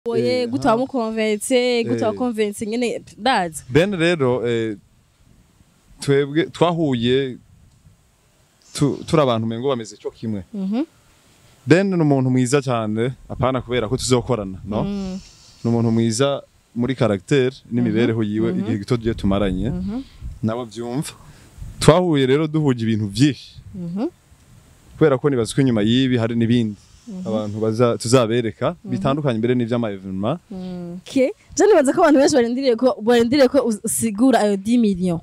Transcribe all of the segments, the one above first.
oye Eh, gute ha. wamukonvense gute Eh. wakonvense nyene ndazi ben rero eh, twebwe twahuye tu- turi abantu mengo bameze cyo kimwe Mhm. ben ni umuntu mwiza cyane apana kubera ko tuzokorana no Mm. ni umuntu mwiza muri caractère n'imibereho yiwe igihe gito giye tumaranye Mhm. nabo byumva twahuye rero duhuje ibintu byinshi Mhm. kubera ko nibaza ko inyuma y'ibi hari n'ibindi abantu baza tuzabereka bitandukanye mbere n'ivy'ama evenement Okay. Je nibaza ko abantu benshi barindiriye ko barindiriye ko us- usigura ayo 10 million.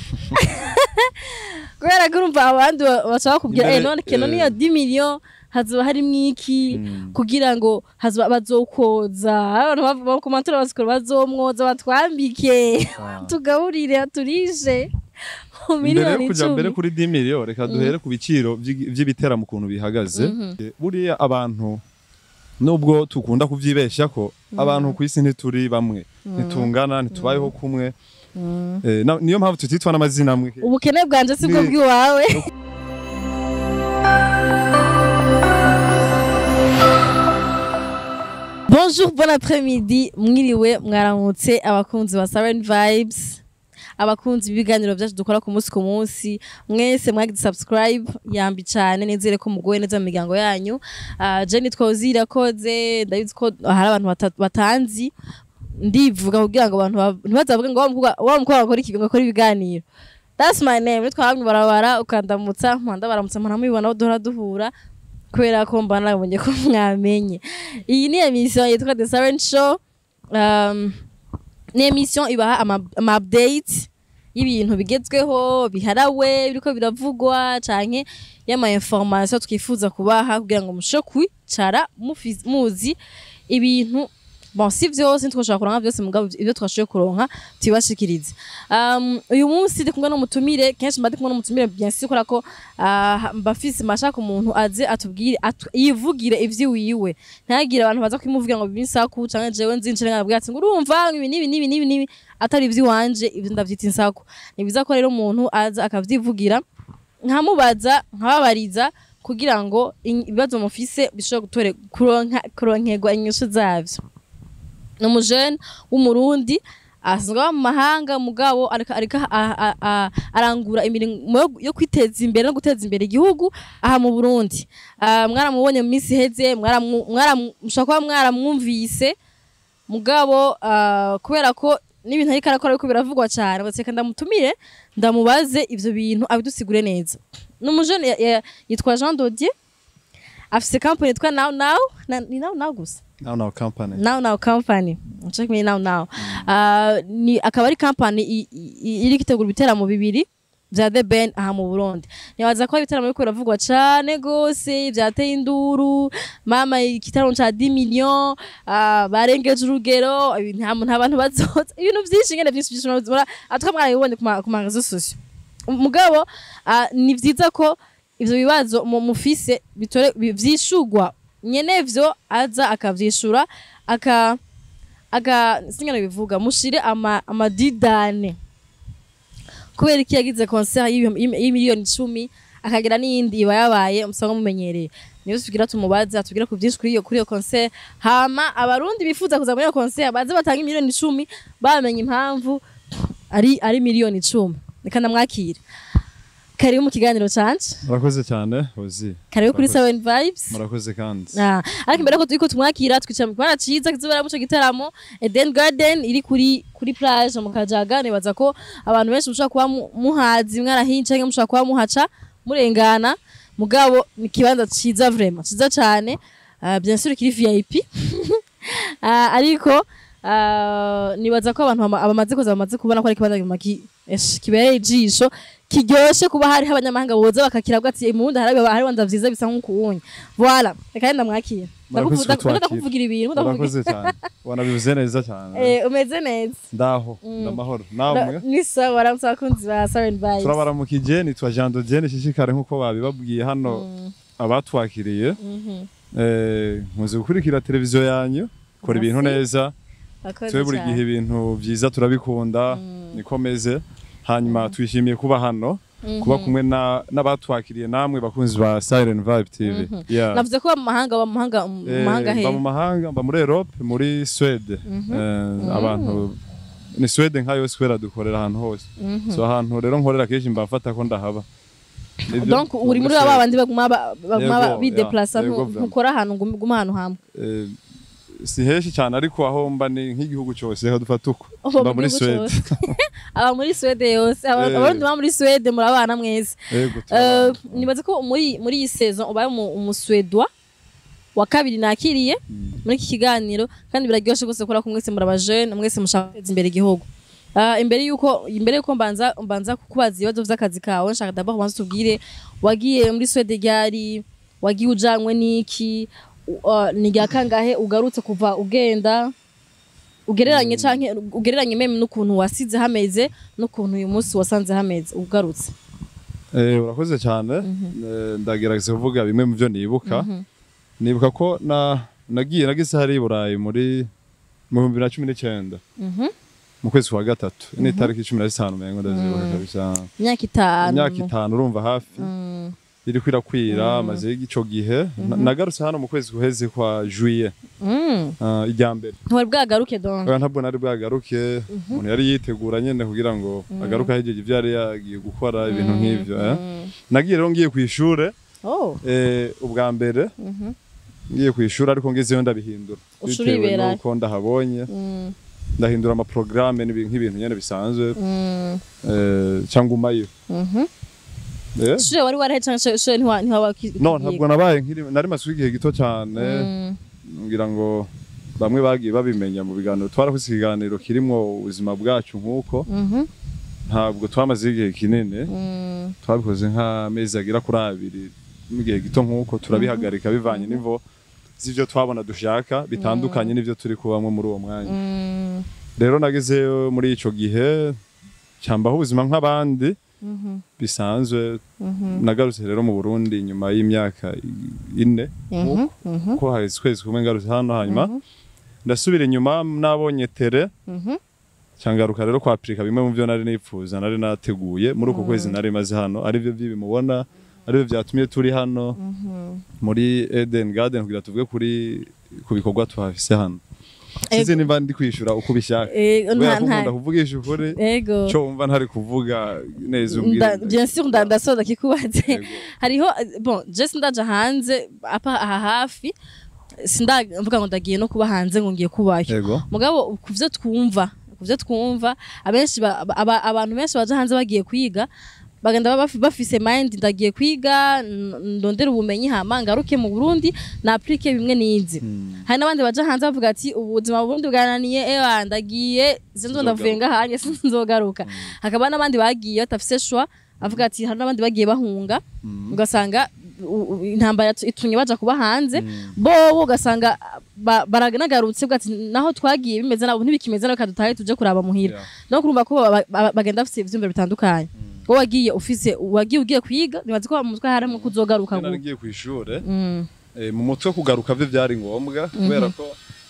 Kubera ko urumva abandi ba- bashaka kubwira Imbere, eh none keno eh. niyo 10 million hazoba harimwo iki Mm. kugira ngo hazoba bazokoza abantu bav- bakomantora basikora bazomwoza batwambike Ah. tugaburire turishe mu imbere yo miliyoni kuja mbere icumi kuri 10 million reka duhere ku biciro vy'igi- vy'ibitera mu kuntu bihagaze Eh, buriya abantu nubwo tukunda kuvyibesha ko abantu ku isi ntituri bamwe ntitungana ntitubayeho kumwe Eh, na- niyo mpamvu tutitwa n'amazina amwe ubukene bwanje si bwo Ni- bw'iwawe bonjour bon après-midi mwiriwe mwaramutse abakunzi ba Siren Vibes abakunzi b'ibiganiro byacu dukora ku munsi ku munsi mwese mwagize subscribe yambi cyane nizere ko mugoye neza mu miryango yanyu uh, Jenny twozira koze ndabizi ko hari abantu bata- batanzi ndivuga kugira ngo abantu ba- ntibazavuge ngo wa mukobwa wa mukobwa akora iki ngo akora ibiganiro that's my name nitwa hamwe barabara ukandamutsa mpanda baramutsa mpana mubibona aho duhora duhura kubera ko mba nabonye ko mwamenye iyi ni emission yitwa The Siren Show um, ni emission ibaha ama, ama update y'ibintu bigezweho biharawe biriko biravugwa canke y'ama information twifuza kubaha kugira ngo mushobore kwicara mufiz- muzi ibintu bon si vyose ntitwoshobora kuronka vyose mugabo ivyo twashoboye kuronka tubibashikirize um, uyu munsi ndi kumwe n'umutumire kenshi mba ndi kumwe n'umutumire bien sûr kubera ko uh, mbafise mashaka umuntu aze atubwire atu, yivugire ivyiwiwe ntagire abantu baza kwimuvugira ngo bibinsaku canke jewe nzinjire nkabwira ati ngo urumva ibi nibi nibi nibi nibi atari ivy'iwanje ivyo ndavyita insaku ni biza ko rero umuntu aza akavyivugira nkamubaza nkababariza kugira ngo in- ibibazo mufise bishobore gutore kuronka kuronkerwa inyishu zavyo ni umujene w'umurundi asanzwe aba mu mahanga mugabo ariko ariko a- a- a- arangura imirimo yo- yo kwiteza imbere no guteza imbere igihugu aha mu Burundi Ah, mwaramubonye mu minsi iheze mwaramu- mwaramu- mushobora kuba mwaramwumvise mugabo ah, kubera ko n'ibintu ariko arakora ariko biravugwa cyane baseka ndamutumire ndamubaze ivyo bintu abidusigure neza ni umujene ya- ya- yitwa Jean Dodier afise company yitwa Now Now na- ni Now Now gusa now now company now now company check me now now uh, ni akaba ari company i- i- iri gitegura ibiteramo bibiri vya The Ben aha mu Burundi nibaza ko ibiteramo biriko biravugwa cane gose vyateye induru mama igitaramo ca 10 million uh, barengeje urugero ibintu nta nta bantu bazoza ibintu vyinshi ngene vyinshi vyinshi mura atwa mwarabibonye ku ma- ku ma réseaux sociaux mugabo uh, ni vyiza ko ivyo bibazo mu mufise bitore bi- vyishugwa nyenevyo aza akavyishura aka aka singana bivuga mushire ama amadidane kubera iki yagize concert y'ibihumbi- y'imi- y'imiliyoni icumi akagira n'iyindi iba yabaye musanga mumenyereye niyo tugira tumubaze atubwira ku byinshi kuri iyo kuri iyo concert hama abarundi bifuza kuza muri iyo concert baze batanga imiliyoni icumi bamenye impamvu ari ari miliyoni icumi reka ndamwakire karibu mu kiganiro canje murakoze cyane ozi karibu kuri Murakoze. Seven Vibes murakoze kandi Ah, ariko imbere ko turiko tumwakira twicara mu kibanza ciza kizobera muco gitaramo Eden Garden iri kuri kuri plage mu Kajaga nibaza ko abantu benshi mushobora kuba mu- muhazi mwarahince canke mushobora kuba muhaca murengana mugabo ni kibanza ciza vraiment ciza cane uh, bien sûr kiri VIP uh, ariko uh, nibaza ko abantu bama- abamaze kuza bamaze kubona ko ari kibanza kimaki esh, kibereye ijisho kiryoshe kuba hariho abanyamahanga boza bakakirabwa ati mu bundi hari hari wanza vyiza bisa nk'ukuwunya voilà reka renda mwakira Murakoze kutwakira. ndakuvugira ibintu ndakuvugira murakoze cyane wanabivuze neza cyane eh umeze neza ndaho ndamahoro namwe ni sawa waramutse abakunzi ba Siren Vibes turabaramukije nitwa Jean Dodier nishishikare nkuko babibabwiye hano abatwakiriye Mhm. eh nkuze gukurikira televiziyo yanyu kora ibintu Merci. neza Akoze twe buri cyane. gihe ibintu byiza turabikunda nikomeze hanyuma twishimiye kuba hano kuba kumwe na- n'abatwakiriye namwe bakunzi ba Siren Vibe TV Yeah. navuze ko mu mahanga ba mu mahanga mu Eh, mahanga he mba mu mahanga mba muri Europe muri Swede Eh, abantu ni Swede nka yose kubera dukorera ahantu hose so ahantu rero nkorera kenshi mba mfata ko ndahaba Nibyo, donc uri muri Swede. ba bandi baguma ba- baguma Yego, bideplasa yeah, yego, ntukora ahantu ngum- guma ahantu hamwe Eh, si henshi cyane ariko aho mba ni nk'igihugu cyose reka dufate uko Uba mba mu muri gihugu Swede cose. aba muri Swede yose aba- Eh. abarundi baba muri Swede murabana mwese yego Eh, turabana. nibaze ko muri muri iyi saison ubaye umu- umuswedwa wa kabiri nakiriye muri iki kiganiro kandi biraryoshe gose kubera ko mwese muri abajene mwese mushaka guteza imbere igihugu Ah, imbere yuko imbere yuko mbanza mbanza kukubaza ibibazo vy'akazi kawe nshaka d'abord kubanza tubwire wagiye muri Swede ryari wagiye ujanywe n'iki u- ah, ni rya kangahe ugarutse kuva ugenda ugereranye canke ugereranye meme n'ukuntu wasize hameze n'ukuntu uyu munsi wasanze hameze ugarutse Eh, urakoze cyane Eh, ndagerageza kuvuga bimwe mu byo nibuka nibuka ko na nagiye nagize hari i Burayi muri mu bihumbi bibiri na cumi n'icyenda Mhm. mu kwezi kwa gatatu ni itariki cumi na zitanu mengo ndazibuka kabisa imyaka itanu imyaka itanu urumva hafi Mm. iri kwirakwira maze ico gihe Na- nagarutse hano mu kwezi guheze kwa juillet Mm. uh, ijya mbere ntiwari bwagaruke donc Oya, ntabwo nari bwagaruke umuntu yari yitegura nyene kugira ngo agaruke ahejeje ibyo yari yagiye gukora ibintu nk'ivyo eh. nagiye rero ngiye ku ishure oh eh, ubwa mbere Mhm. ngiye ku ishuri ariko ngezeyo ndabihindura Uca bitewe uriberayo. nuko ndahabonye Mm. ndahindura amaporogaramu nk'ibintu nyene bisanzwe Mm. eh, cyangwa umayo Mhm. Eh? shure wari warahe canke shure ntiwa ntiwaba no ntabwo nabaye nkiri nari masuka igihe gito cyane ngira ngo bamwe bagiye babimenya mu biganiro twarakoze ikiganiro kirimwo ubuzima bwacu nk'uko ntabwo twamaze igihe kinini twabikoze nk'amezi agera kuri abiri n'igihe gito nk'uko turabihagarika bivanye n'ivo z'ivyo twabona dushaka bitandukanye n'ivyo turi kubamwo muri uwo mwanya rero nagezeyo muri ico gihe cyambaho ubuzima nk'abandi bisanzwe nagarutse rero mu Burundi nyuma y'imyaka ine nk'uko ko haheze ukwezi kumwe ngarutse hano hanyuma ndasubira inyuma nabonye tere cyangaruka rero kwapirika bimwe mu byo nari nipfuza nari nateguye muri uko kwezi nari maze hano aribyo by'ibi mubona aribyo byatumye turi hano muri Eden Garden kugira tuvuge kuri ku bikorwa tuhafise hano sinzi niba ndi kwishura uko ubishaka kubera ko nkunda kuvugisha ukuri ego cyo wumva ntari kuvuga neza Nda- umbwira bien sûr nda- ndasoza kikubaze Yego. hariho bon je sindaja hanze apa aha hafi sindavuga ngo ndagiye no kuba hanze ngo ngiye kubayo yego mugabo ku byo twumva ku byo twumva abenshi ba- aba- abantu benshi baje hanze bagiye kwiga bagenda baba bafi- bafise mind ndagiye kwiga n- ndondera ubumenyi hama ngaruke mu Burundi na applique bimwe nizi hari n'abandi baje hanze bavuga ati ubuzima mu Burundi bwananiye ewa ndagiye sinzo ndavuye ngahanye sinzogaruka hakaba n'abandi bagiye batafise shwa avuga ati hari n'abandi bagiye bahunga ugasanga u- u- intambara yatu- itumye baja kuba hanze bobo ugasanga ba- baranagarutse bwa ati naho twagiye bimeze nabo ntibikimeze nabo kadutahe tuje kuraba muhira Yeah. no kurumva ko ba- ba- bagenda bafite ivyumviro bitandukanye wowe wagiye ufise wagiye ugiye kwiga nibaza ko mu mutwe harimo kuzogaruka nari ngo ngiye ku ishure Mm, Eh, mu mutwe kugaruka byo byari ngombwa kubera ko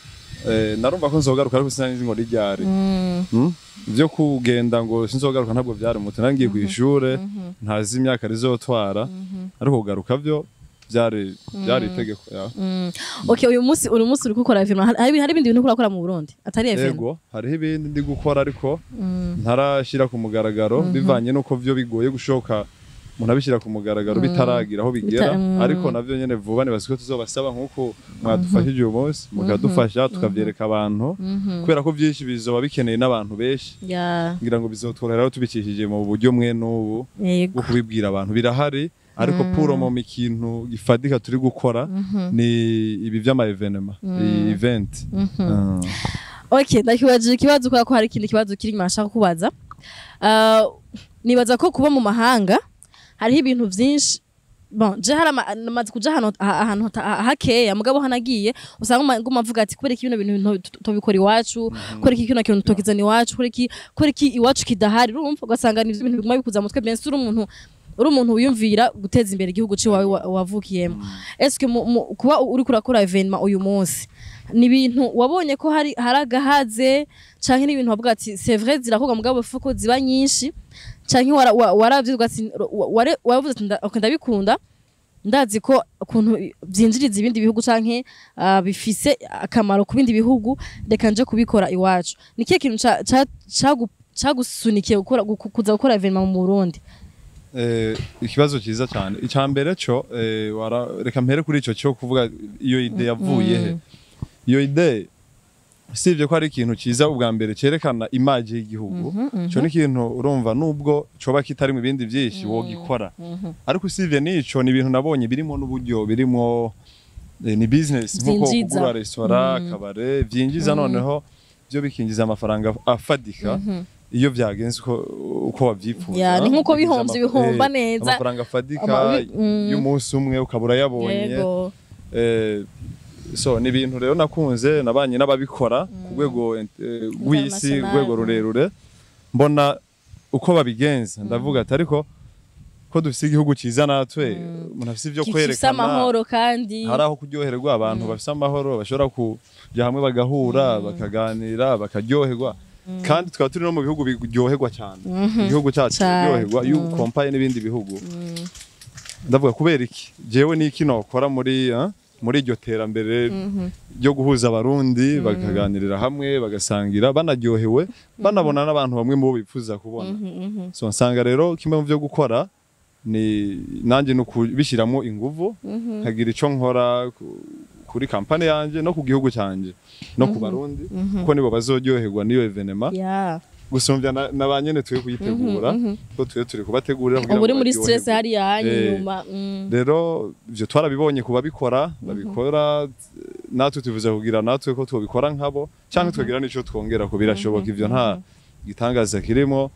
eh, narumva ko nzogaruka ariko sinari ngo ryari mm, Hmm? byo kugenda ngo sinzogaruka ntabwo byari mu mutwe nari ngiye ku ishure ntazi imyaka rizotwara ariko kugaruka byo byari byari itegeko ya. mm. okay uyu munsi uyu munsi uri gukora film hari hari ibindi bintu urakora mu Burundi atari film yego hariho ibindi ndi gukora ariko ntarashyira ku mugaragaro bivanye n'uko byo bigoye gushoka umuntu abishyira ku mugaragaro bitaragira aho bigera Bita- mm. ariko nabyo nyine vuba nibaza ko tuzobasaba nk'uko mwadufashije uyu munsi mukadufasha tukabyereka abantu kubera ko byinshi bizoba bikeneye n'abantu benshi ya ngira ngo bizotworohera aho tubikishije mu buryo mwe n'ubu yego bwo kubibwira abantu birahari ariko puro mu ikintu gifatika turi gukora ni ibi by'ama evenema iyi event Ah. okay ndakibajije ikibazo kubera ko hari ikindi kibazo kiri inyuma nashaka kubaza Ah, nibaza ko kuba mu mahanga hariho ibintu byinshi bon je hari ama- namaze kuja ahantu ha- ahantu hata- hakeya mugabo hanagiye usanga uma- nguma mvuga ati kubera iki bino bintu nto- tu- tubikora iwacu kubera iki kino kintu tokizana iwacu kubera iki kubera iki iwacu kidahari urumva ugasanga ni ibintu biguma bikuza mu mutwe bien sûr umuntu uri umuntu wiyumvira guteza imbere igihugu ciwawe wa- wavukiyemo eske mu- mu- kuba uri kurakora evenement uyu munsi ni ibintu wabonye ko hari hari agahaze canke ni ibintu wavuga ati c'est vrai zirakorwa mugabo ifu ko ziba nyinshi canke wara- wa- waravye ugati wa- ware- waravuze ati nda- okay, ndabikunda ndazi ko ukuntu byinjiriza ibindi bihugu canke ah, bifise akamaro ku bindi bihugu reka nje kubikora iwacu ni kihe kintu ca- ca- cagu- cagusunikiye gukora gu- kuza gukora evenema mu Burundi Eh, ikibazo cyiza cyane icya mbere cyo eh, wara- reka mpere kuri icyo cyo kuvuga iyo ide yavuye he iyo ide usibye ko ari ikintu cyiza ubwa mbere cyerekana imaji y'igihugu cyo ni ikintu urumva nubwo coba kitari mu bindi byinshi wogikora ariko usibye n'ico ni ibintu nabonye birimo n'uburyo birimo eh, ni business nkuko Vyinjiza. kugura restaurant kabare vyinjiza noneho byo bikinjiza amafaranga afadika iyo byagenze uko uko wavyifuza Ya, ni nkuko bikinjiza bihomvye ama- bihomba eh, neza. amafaranga afadika Ama- mm. y'umunsi umwe ukaba urayabonye yego Eh, so ni ibintu rero nakunze nabanye n'ababikora ku rwego eh, rw'isi International. rwego rurerure mbona uko babigenza ndavuga ati ariko ko dufise igihugu cyiza natwe umuntu afise ivyo gifise kwerekana amahoro kandi hari aho kuryoherwa abantu bafise amahoro bashobora kuja hamwe bagahura bakaganira bakaryoherwa kandi tukaba turi no mu bihugu biryoherwa cyane igihugu cyacu Cane. kiryoherwa iyo ukompaye n'ibindi bihugu ndavuga kubera iki jewe n'iki nokora muri eh, muri iryo terambere ryo guhuza abarundi bakaganirira hamwe bagasangira banaryohewe banabona n'abantu bamwe mu bo bifuza kubona so nsanga rero kimwe mu byo gukora ni nanjye ni ukubishyiramo inguvu nkagira icyo nkora ku- kuri kampani yanjye no ku gihugu cyanjye no ku barundi kuko nibo bazoryoherwa n'iyo evenema ya gusumbya na, na ba nyene turi kuyitegura ko turi turi kubategurira kugira ubu uri ngo muri baryoherwe. stress hariya hanyu Eh, inyuma mm. rero ivyo twarabibonye ku babikora babikora natwe tuvuze kugira natwe ko twobikora nkabo cyangwa tukagira n'ico twongera ko birashoboka ivyo nta gitangaza kirimo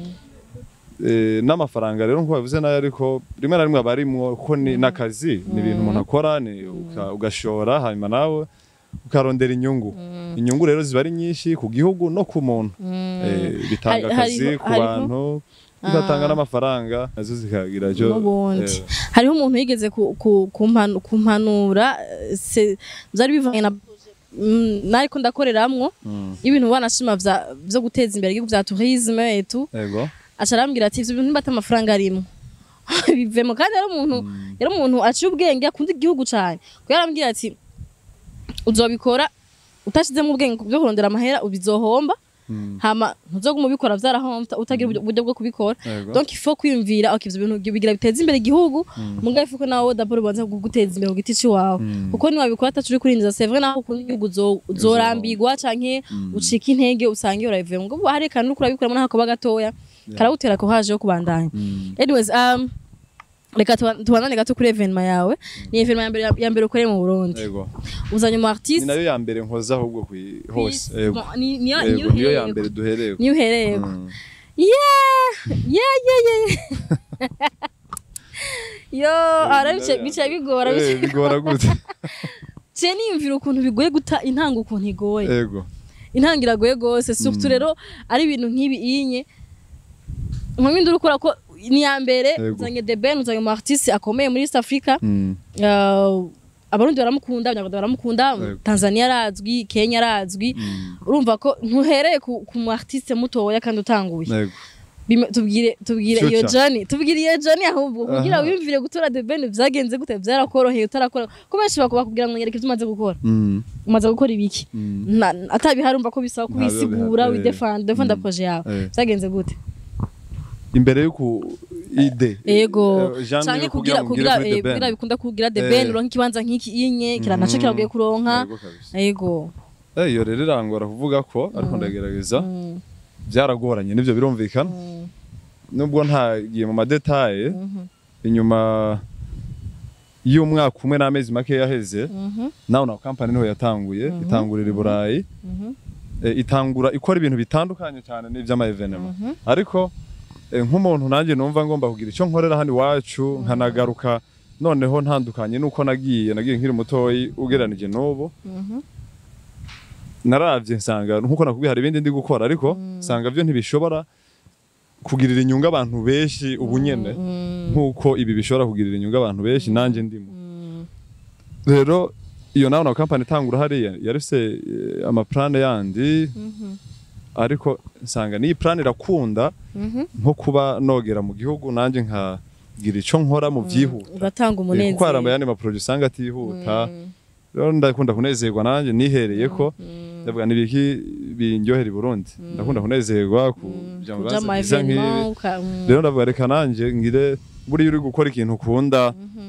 Eh, n'amafaranga rero nkuko bavuze nayo ariko rimwe na rimwe aba arimwo kuko ni n'akazi ni ibintu umuntu akora ni uka- ugashora hanyuma nawe ukarondera inyungu inyungu rero ziba ari nyinshi ku gihugu no ku muntu Eh, bitanga Hari- akazi hariho- ku hariho- bantu bigatanga n'amafaranga nazo zikagira icyo n'ubundi eh, hariho umuntu yigeze ku- ku- kumpanu- kumpanura eh, se- byari bivanye na Mm, nariko ndakoreramwo mm, ibintu banashima vya- vyo guteza imbere igihugu vya tourisme etu yego aca arambwira ati ivyo bintu nibata amafaranga arimwo bivemo kandi yari umuntu yari umuntu aciye ubwenge akunda igihugu cane kuko yarambwira ati uzobikora utashizemo ubwenge byo kurondera amahera ubizohomba Mm, hama ntuzoguma ubikora vyarahomvye utagira uburyo- uburyo bwo kubikora yego donc il faut kwiyumvira okay ivyo bintu bigira biteza imbere igihugu mugabe ifuko nawe d'abord ubanza kuguteza imbere ku giti ciwawe Mm. kuko niwabikora atacu uri kurindiza c'est vrai naho ukunda igihugu uzo- uzorambirwa canke ucika intege usange urabivuye ngo ubu hari kantu uriko urabikoramo naho koba gatoya karagutera ko haje yo kubandanya Mm, anyways um reka tuba- tubandane gato kuri evenement yawe ni evenement ya mbere ya mbere ukoreye mu Burundi yego uzanye mu ni artiste nayo ya mbere nkoza ahubwo kwi- hose yego Bon, ni niyo yego niyo ya uhereyeko. mbere duhereye niyo uhereyeko Mm, yeah yeah yeah yeah yo ara bice bice bigora eh, bice bigora gute je niyumvira ukuntu bigoye guta intanga ukuntu igoye yego intanga iragoye gose surtout rero ari ibintu nk'ibi inye nkumi ndurukora ko ni ya mbere Yego. uzanye The Ben uzanye mu artiste akomeye muri East Africa Mm, Uh, abarundi baramukunda abanyarwanda baramukunda Yego. tanzania arazwi kenya arazwi mm, urumva ko ntuhereye ku, ku mu artiste mutoya kandi utanguye yego Bime- tubwire tubwire iyo Future. journey tubwire iyo journey ahubwo kugira Aha. wiyumvire gutora The Ben vyagenze gute vyarakoroheye utarakora ko benshi bakuba kugira ngo nyereke ivyo umaze gukora Mm, umaze gukora ibiki mm, Na- atabihari urumva ko bisaba Nta biba kubisigura bihari, eh. widefanda defanda Mm. projet yawe eh. vyagenze gute imbere y'uku ide ego Eh, Jean canke Niyo kugira ngire kugira kuri The eh, Ben. kugira bikunda kugira The Eh. Ben uronka ikibanza nk'iki inye kiranaco Mhm. kiragoye kuronka Yego kabisa. ego Eh, iyo rero irangora kuvuga ko ariko ndagerageza Mm. byaragoranye nibyo birumvikana Mm. nubwo ntagiye mu madetaye Mhm. inyuma y'umwaka umwe n'amezi make yaheze Mhm. nawe na kampani niho yatanguye itangurira i burayi Mhm. Eh, itangura ikora ibintu bitandukanye cyane n'iby'ama evenema Mhm. ariko eh, nk'umuntu nanjye numva ngomba kugira icyo nkorera hano iwacu nkanagaruka noneho ntandukanye nuko nagiye nagiye nkiri mutoyi ugeranije n'ubu Mhm. naravye nsanga nkuko nakubwiye hari ibindi ndi gukora ariko nsanga byo ntibishobora kugirira inyungu abantu benshi ubu nyene Mm. nkuko ibi bishobora kugirira inyungu abantu benshi nanjye ndimo Mm. rero iyo nawe na kampani itangura hariya yarifise eh, amaplane yandi Mhm. ariko nsanga n'iyi plane irakunda nko kuba nogera mu gihugu nanjye nkagira ico nkora mu vyihuta ugatanga Eh, kuko hari umunezero amayandi maproje usanga atihuta rero ndakunda kunezerwa nanjye nihereye ko ndavuga nibiki binyohera i Burundi ndakunda kunezerwa ku bya kuja bibanza mu byiza nk'ibi evenement uka- mm. rero ndavuga reka nanjye ngire buriya uri gukora ikintu ukunda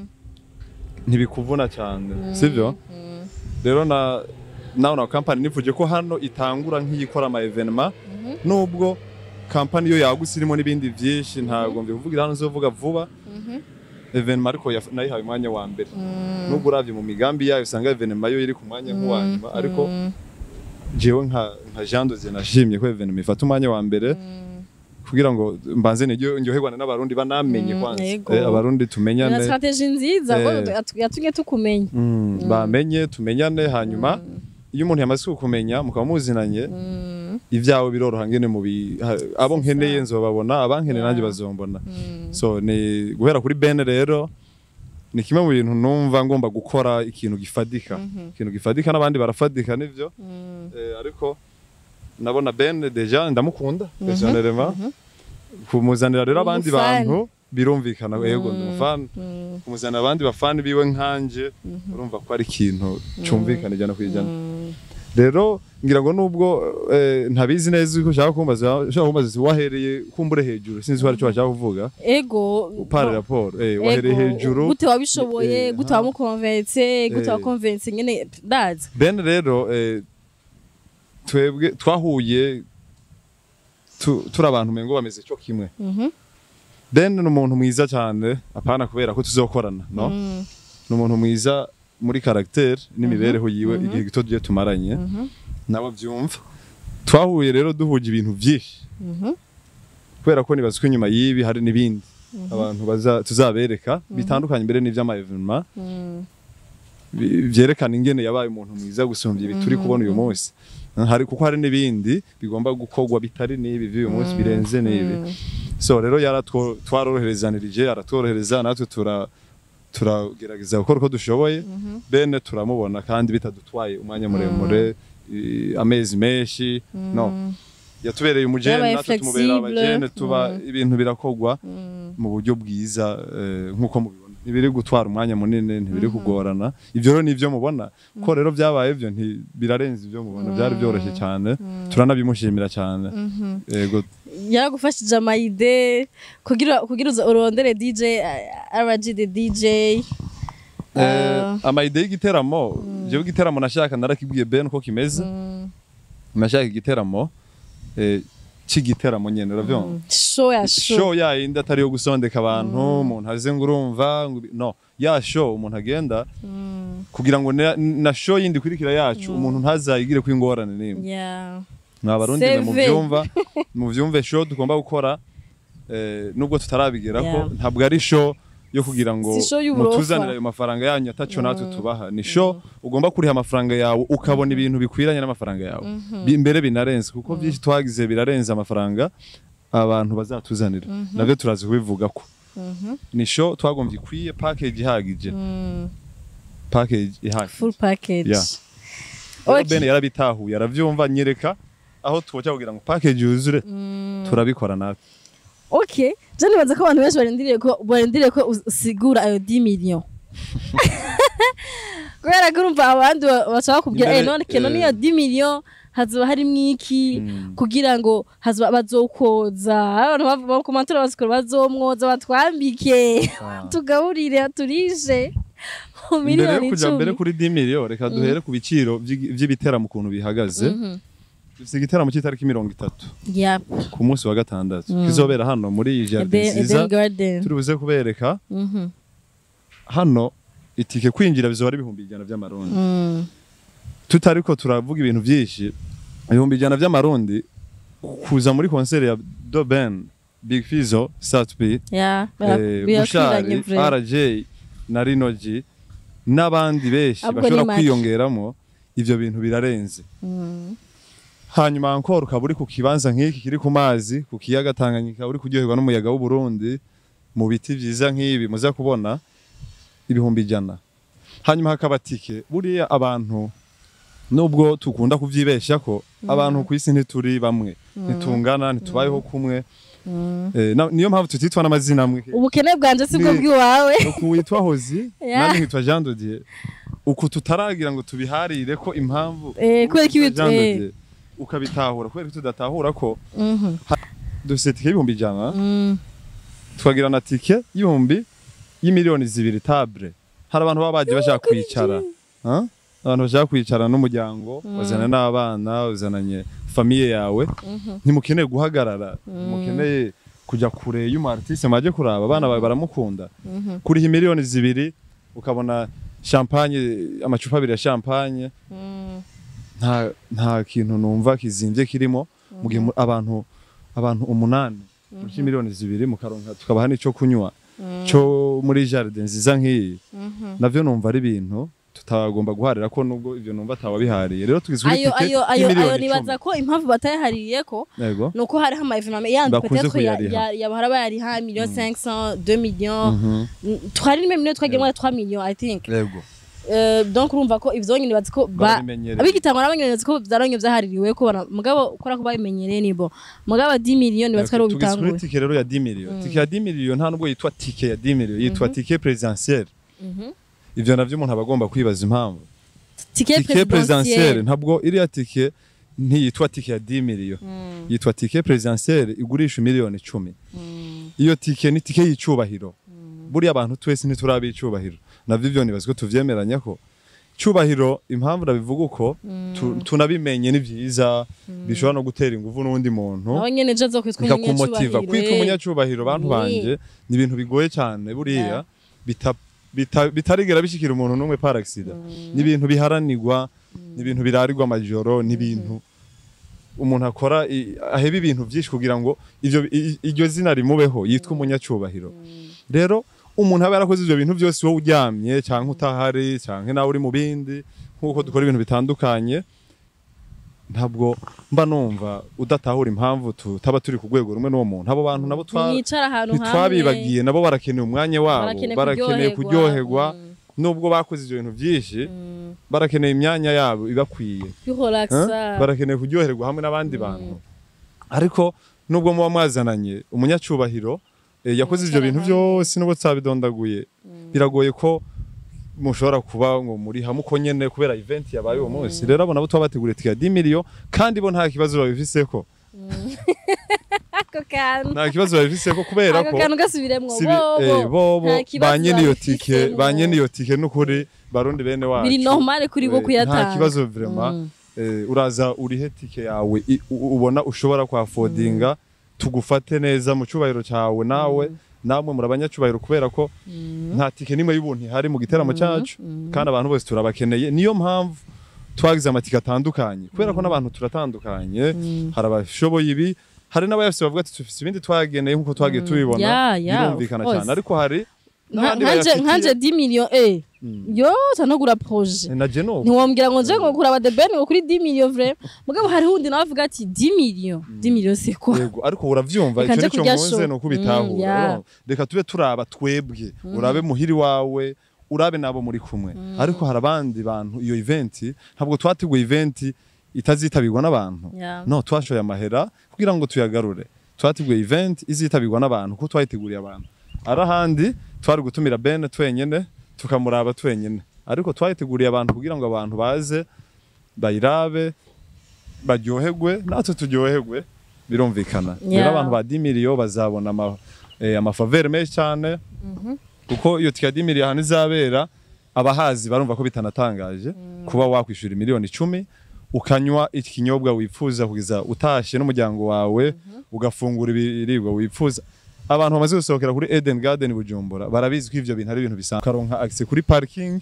ntibikuvuna cyane sibyo rero na nawe na kampani nivuje ko hano itangura nk'iyikora ama evenement nubwo kampani yo yagutse irimo n'ibindi byinshi ntabwo mbivugira hano zovuga vuba evenement ariko yaf- nayihaye umwanya wa mbere nubwo uravye mu migambi yayo usanga evenement yo iri ku mwanya nk'uwa nyuma ariko jewe nka nka Jean Dozier nashimye ko evenement ifata umwanya wa mbere kugira ngo mbanze niryo ndyoherwane n'abarundi banamenye Mm, kwanza yego. Eh, abarundi na tumenyane strategie nziza ko Eh. yatu- yatumye tukumenya Mm, bamenye tumenyane hanyuma iyo umuntu yamaze kukumenya mukaba muzinanye ibyawe biroroha ngene mu bi- ha- abo nkeneye nzobabona abankeneye nanjye bazombona so ni guhera kuri bene rero ni kimwe mu bintu numva ngomba gukora ikintu gifadika ikintu gifadika n'abandi barafadika nivyo eh, ariko nabona bene deja ndamukunda personnellement kumuzanira rero abandi Umufan. bantu birumvikana yego ndi umufana kumuzanira abandi bafani biwe nkanje urumva ko ari ikintu cumvikana ijana ku ijana rero ngira ngo nubwo eh, ntabizi neza uko ushaka kumbaza ushaka kumbaza uti wahereye kumbure hejuru sinzi ko aricyo washaka kuvuga ego upara raporo eh, wahereye ego, hejuru gute wabishoboye Eh, gute aha. wamukonvense gute Eh. wakonvense nyene dazi ben rero eh, twebwe twahuye tu- turi abantu mengo bameze cyo kimwe ben ni umuntu mwiza cyane apana kubera ko tuzokorana no ni umuntu mwiza muri caractère n'imibereho yiwe igihe gito tugiye tumaranye nabo byumva twahuye rero duhuje ibintu byinshi kubera ko nibaza ko inyuma y'ibi hari n'ibindi abantu baza tuzabereka bitandukanye mbere n'ivy'ama evenement bi- vyerekana ingene yabaye umuntu mwiza gusumbya ibi turi kubona uyu munsi hari kuko hari n'ibindi bigomba gukorwa bitari n'ibi vy'uyu munsi birenze n'ibi so rero yaratwo twaroroherezanirije aratworohereza natwe tura turagerageza gukora uko dushoboye bene turamubona kandi bitadutwaye umwanya muremure i- amezi menshi no yatubereye umujene Yabaye natwe tumubera flexible. abajene tuba Mm. ibintu birakorwa mu buryo bwiza eh, nk'uko mubibona ntibiri gutwara umwanya munini ntibiri kugorana ibyo rero nivyo mubona ko rero byabaye byo nti birarenze ibyo mubona byari byoroshye cyane turanabimushimira cyane yego yaragufashije amayide kugira kugira uza- urondere DJ uh, RG the DJ Eh, amayide y'igiteramo jewe igiteramo nashaka narakibwiye Ben ko kimeze nashaka igiteramo eh, c'igiteramo nyene uravyumva show ya show show yayindi atari yo gusondeka abantu umuntu aze ngo urumva ngo ibi- no ya show umuntu agenda kugira ngo na, na show yindi ikurikira yacu umuntu ntazayigire ko ingorane nimwe yeah mwa barundi mwe Save. muvyumva muvyumve show tugomba gukora eh, nubwo tutarabigeraho Yeah. ntabwo ari show yo kugira ngo Si show y'uburofa. mutuzanire ayo mafaranga yanyu ataco natwe tubaha ni show ugomba kuriha amafaranga yawe ukabona ibintu bikwiranye n'amafaranga yawe Bi- mbere binarenze kuko byinshi twagize birarenze amafaranga abantu bazatuzanira navyo turazi kubivuga ko ni show twagombye ikwiye package ihagije package ihagije full package Yeah. Rero Okay. Ben yarabitahuye aravyumva nyereka aho twoca kugira ngo package yuzure turabikora natwe okay je nibaza ko abantu benshi barindiriye ko barindiriye ko us- usigura ayo 10 million kubera ko urumva abandi ba- bashaka kubwira Imbere, eh none keno eh, niyo 10 million hazoba harimwo iki kugira ngo hazoba bazokoza abantu bakomantora basikora bazomwoza batwambike tugaburire turishe mu mbere yo miliyoni kuja mbere icumi kuri 10 million reka duhere ku biciro vy'igi- vy'ibiteramo ukuntu bihagaze dufite igiteramo cy'itariki mirongo itatu yeah ku munsi wa gatandatu kizobera hano muri jardin Eden nziza Eden Garden turi buze kubereka Mhm. hano itike kwinjira bizoba ari ibihumbi ijana vy'amarundi Mm. tutariko turavuga ibintu vyinshi ibihumbi ijana vy'amarundi kuza muri konseri ya Doben Big Fizzo Satbi yeah eh, birakwiranye Bushari vre RJ na Rinoji n'abandi benshi Ahubwo bashobora ni make. kwiyongeramo ivyo bintu birarenze hanyuma encore ukaba uri ku kibanza nk'iki kiri ku mazi ku kiyaga Tanganyika uri kuryoherwa n'umuyaga w'u Burundi mu biti vyiza nk'ibi muza kubona ibihumbi ijana hanyuma hakaba tike buriya abantu nubwo tukunda kuvyibesha ko abantu ku isi ntituri bamwe ntitungana ntitubayeho kumwe Eh, na- niyo mpamvu tutitwa n'amazina amwe ubukene bwanje sibwo Ni- bw'iwawe uku witwa hozi Yeah. nandi nkitwa jean dodier uku tutaragira ngo tubiharire ko impamvu Eh, kubera ko ibi- Jean eh. Dodier, ukabitahura kubera ko tudatahura ko Mhm. dufise tike y'ibihumbi ijana Mm. tukagira na tike y'ibihumbi y'imiliyoni zibiri table hari abantu baba baje bashaka kwicara Ah? abantu bashaka kwicara n'umuryango wazana n'abana uzananye famiye yawe ntimukeneye guhagarara mukeneye kujya kure y'umu artiste mwaje kuraba abana bawe baramukunda kuriha miliyoni zibiri ukabona champagne amacupa abiri ya champagne Mm. nta nta kintu numva kizimvye kirimo mu gihe mu- abantu abantu umunani muri miliyoni zibiri mukaronka tukabaha n'ico kunywa cyo muri jardin nziza nk'iyi navyo numva ari ibintu tutagomba guharira ko nubwo ivyo numva atawabihariye rero tugizwe ayo n'itike ayo ayo ayo y'imiliyoni nibaza icumi. ko impamvu batayahariye ko yego nuko hariho ama evenement yandi Bakunze peut-être ya- kuyariha. ya- yabahora bayariha million 500 2 millions Mhm. Mm, twari rimwe million twagiyemo 3 millions i think yego Euh, donc urumva ko ivyo nyine bazi ko ba barabimenyereye abigitangwa n'abanyonezi ko vyaronye vyahaririwe ko bara- mugabo ukora ko babimenyereye nibo mugabo 10 millions nibazi ko ari tugizwe ubitanguye n'itike rero ya 10 million tike ya 10 million nta nubwo yitwa tike ya 10 million yitwa tike presidentielle ivyo navyo umuntu aba agomba kwibaza impamvu tike tike presidentielle presidentielle ntabwo iriya tike ntiyitwa tike ya 10 million yitwa tike presidentielle igurisha miliyoni icumi iyo tike ni tike y'icubahiro buriya abantu twese ntiturabe icubahiro navyo ivyo nibaza ko tuvyemeranya ko cubahiro impamvu nabivuga uko tu- tunabimenye ni vyiza bishobora no gutera inguvu n'undi muntu nawe nyene je azokwitwa bikakumotiva umunyacubahiro kwitwa eh. umunyacubahiro bantu Ni. banje ni ibintu bigoye cyane buriya bita- bita- bitarigera bishikira umuntu n'umwe par accident ni ibintu biharanirwa ni ibintu birarirwa amajoro ni ibintu umuntu akora i- aheba ibintu byinshi kugira ngo ivyo i- iryo zina rimubeho yitwa umunyacubahiro rero umuntu aba yarakoze ivyo bintu byose wowe uryamye cyangwa utahari cyangwa nawe uri mu bindi nk'uko dukora ibintu bitandukanye ntabwo mba numva udatahura impamvu tutaba turi ku rwego rumwe n'uwo muntu abo bantu nabo twa mwicara ahantu hamwe ntitwabibagiye nabo barakeneye umwanya wabo Barakeneye barakeneye kuryoherwa. kuryoherwa nubwo bakoze ibyo bintu byinshi barakeneye imyanya yabo ibakwiye kwihoragisa Eh? barakeneye kuryoherwa hamwe n'abandi bantu ariko nubwo muba mwazananye umunyacubahiro eh, yakoze ibyo bintu byose nubwo tutabidondaguye biragoye ko mushobora kuba ngo muri hamwe uko nyene kubera event yabaye uwo munsi rero abo nabo tuba bateguriye tike ya 10 million kandi bo nta kibazo babifiseko ako kantu nta kibazo babifiseko kubera ako ko kantu gasubiremwo si bi- eh, bobo nta kibazo ba nyene iyo babifisemo. tike ba nyene iyo tike n'ukuri barundi bene wacu biri normale kuri bo Eh, kuyatanga nta kibazo vraiment eh, uraza urihe tike yawe i- u- ubona ushobora kwafodinga tugufate neza mu cyubahiro cyawe nawe namwe muri abanyacubahiro kubera ko nta tike n'imwe y'ubuntu ihari mu giteramo cyacu kandi abantu bose turabakeneye niyo mpamvu twagize amatike atandukanye kubera ko n'abantu turatandukanye hari abashoboye ibi hari n'abayafise bavuga ati tufise ibindi twageneye nk'uko twagiye tubibona Ya, ya, birumvikana of course. cyane ariko hari Nka- n'abandi nkanje nkanje bayafitiye 10 millions eh yo tanogura projet na Geno ntiwambwira ngo nje ngo kuraba the ben ngo kuri 10 millions vraiment mugabo hari undi nawe avuga ati 10 millions 10 millions c'est quoi yego ariko uravyumva Reka icyo nje nicyo kurya nkunze show. ni ukubitahura Mm, yeah. urumva? reka tube turaba twebwe urabe muhiri wawe urabe nabo muri kumwe ariko hari abandi bantu iyo event ntabwo twateguye event itazitabirwa n'abantu Yeah. no twashoye amahera kugira ngo tuyagarure twateguye event izitabirwa n'abantu kuko twayiteguriye abantu ari ahandi twari gutumira Ben twenyene tukamuraba twenyene ariko twayiteguriye abantu kugira ngo abantu baze bayirabe baryoherwe natwe turyoherwe birumvikana rero Yeah. abantu ba 10 million bazabona ama, eh, amafavere menshi cyane kuko iyo tike ya 10 million ahantu izabera abahazi barumva ko bitanatangaje kuba wakwishura miliyoni icumi ukanywa ikinyobwa wifuza kugeza utashe n'umuryango wawe ugafungura ibiribwa wifuza abantu bamaze gusohokera kuri Eden Garden Bujumbura barabizi ko ivyo bintu ari ibintu bisanzwe ukaronka access kuri parking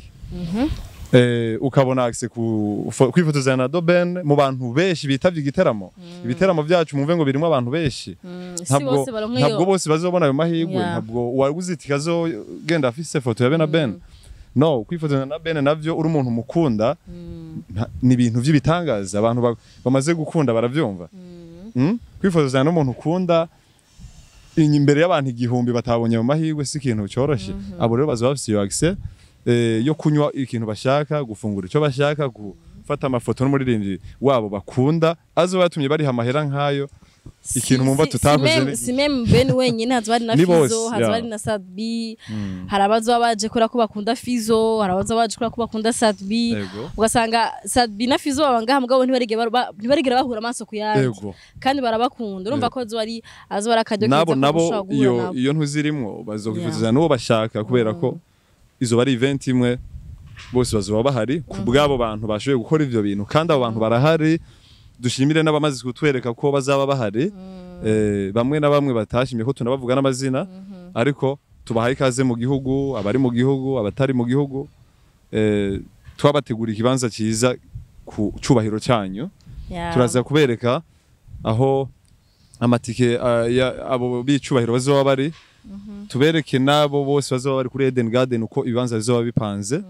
eh, ukabona access ku fo- kwifotozanya na Doben mu bantu benshi bitavye igiteramo ibiteramo byacu mumve ngo birimo abantu benshi si ntabwo bose baronka ntabwo iyo bose bazobona ayo mahirwe Yeah. ntabwo uwaguze itike azogenda afise foto ya Ben na Ben no kwifotozanya na Ben navyo uri umuntu mukunda nta- ni ibintu by'ibitangaza abantu ba- bamaze gukunda baravyumva Mm? kwifotozanya n'umuntu ukunda inyuma imbere y'abantu igihumbi batabonye mu mahirwe si ikintu cyoroshye abo rero bazaba bafise iyo access eh, yo kunywa ikintu bashaka gufungura icyo bashaka gufata amafoto n'umuririmbyi wabo bakunda azoba yatumye bariha amahera nk'ayo ikintu mumva tutakoze ni- si meme ben wenyine hazoba hari na Ni bose, fizo hazoba yeah. hari na sadbi Mm. hari abazoba baje kubera ko bakunda fizo hari abazoba baje kubera ko bakunda sadbi Yego. ugasanga sadbi na fizo baba ngaha mugabo ntibarigera ba- ntibarigera bahura amaso ku yandi Yego. kandi barabakunda urumva ko azoba ari azoba ari akaryo keza nabo ko nabo gushobora guhura iyo nabo. iyo ntuzirimwo bazokwifuza n'uwo bashaka kubera ko izo bari event imwe bose bazoba bahari ku bw'abo bantu bashoboye gukora ivyo bintu kandi abo bantu barahari dushimire n'abamaze kutwereka ko bazaba bahari eh, bamwe na bamwe batashimye ko tunabavuga n'amazina ariko tubahaye ikaze mu gihugu abari mu gihugu abatari mu gihugu eh, twabategura ikibanza cyiza ku cubahiro cyanyu Yeah. turaza kubereka aho amatike uh, ya abo bicubahiro bazoba bari tubereke nabo bose bazoba bari kuri Eden Garden uko ibibanza bizoba bipanze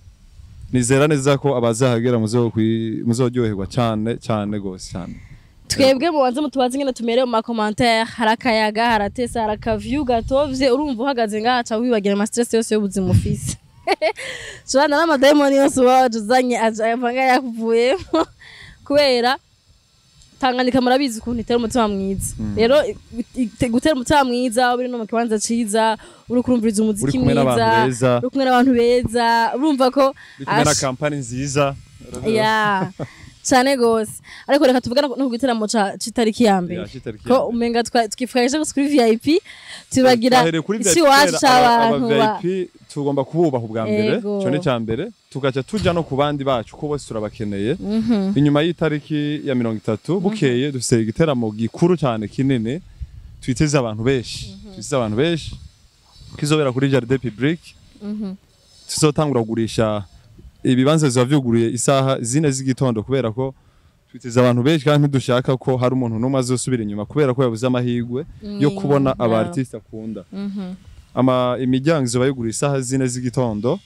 nizera neza ko abazahagera muzokwi- muzoryoherwa cyane cyane gose cyane twebwe mubanze mutubaze ingene tumerewe mu makomantere hari akayaga haratesa hari akaviyu gatovye urumva uhagaze ngaha ca wibagira amastress yose y'ubuzima ufise shobana n'amadayimoni yose uba waje uzanye aja avanga yakuvuyemo kubera tanganyika murabizi ukuntu itera umutima mwiza rero i- i- gutera umutima mwiza uri no mu kibanza ciza uri kurumviriza uri umuziki kumwe n'abantu mwiza beza uri kumwe n'abantu beza urumva ko uri kumwe na Ash- kampani nziza ya cyane gose ariko reka tuvuge no ku gitaramo ca- c'itariki ya mbere Ya, c'itariki ya ko mbere. umenga twa- twifurahije gusa kuri vip tubagira Twahereye kuri isi VIP iwacu kubera aba- c'abantu ba- aba VIP tugomba kububaha ubwa mbere Ego. cyo ni cya mbere tugaca tuja no ku bandi bacu ko bose turabakeneye inyuma y'itariki ya mirongo itatu bukeye dufite igiteramo gikuru cyane kinini twiteze abantu benshi twiteze abantu benshi kizobera kuri Jardin Public tuzotangura kugurisha ibibanza biba vyuguruye isaha zine z'igitondo kubera ko twiteze abantu benshi kandi ntidushaka ko hari umuntu n'umwe azosubira inyuma kubera ko yabuze amahirwe yo Mm, kubona aba yeah. artiste akunda ama imiryango izoba yugura isaha zine z'igitondo